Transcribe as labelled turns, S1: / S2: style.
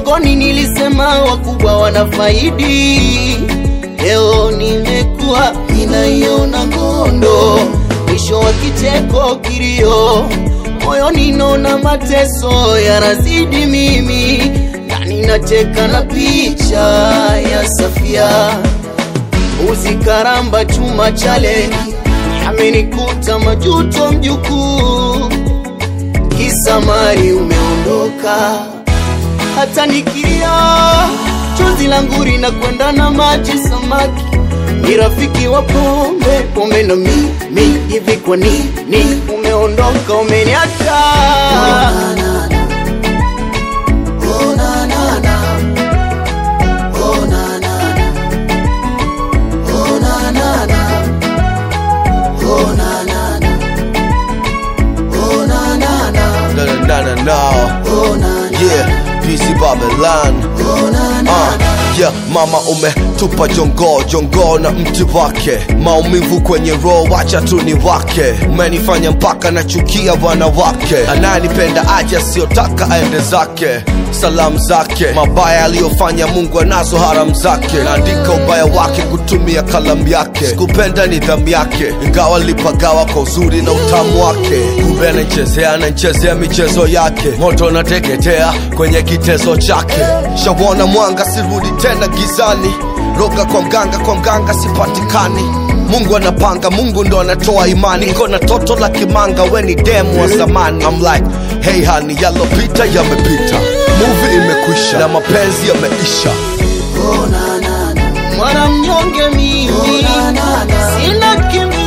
S1: Udongoni nilisema wakubwa wanafaidi, leo nimekuwa ninaiona ngondo, mwisho wa kicheko kilio, moyoni naona mateso yanazidi mimi, ndani nacheka na picha ya Safia uzi karamba chuma chale amenikuta majuto mjukuu, kisa mali umeondoka, hata nikilia chozi langu linakwenda na maji samaki ni rafiki wa pombe pombe na mimi hivi, kwa nini umeondoka umeniacha?
S2: Na na na na na. Yeah, PC Babylon. Ah, yeah, mama umetupa jongo jongo na mti wake, maumivu kwenye roho, wacha tu ni wake. Umenifanya mpaka nachukia wanawake, ananipenda aje, asiyotaka aende zake. Salamu zake mabaya aliyofanya Mungu anazo haramu zake, naandika ubaya wake kutumia kalamu yake. Sikupenda nidhamu yake, ingawa lipagawa kwa uzuri na utamu wake. Kumbe anachezea anachezea michezo yake, moto nateketea kwenye kitezo chake. Shawona mwanga, sirudi tena gizani, roga kwa mganga, kwa mganga sipatikani. Mungu anapanga, Mungu ndo anatoa imani. Niko na toto la kimanga, we ni demu wa zamani. I'm like, hey honey, yalopita yamepita, movie imekwisha na mapenzi yameisha.
S1: mwana mnyonge mimi, sina kimbilio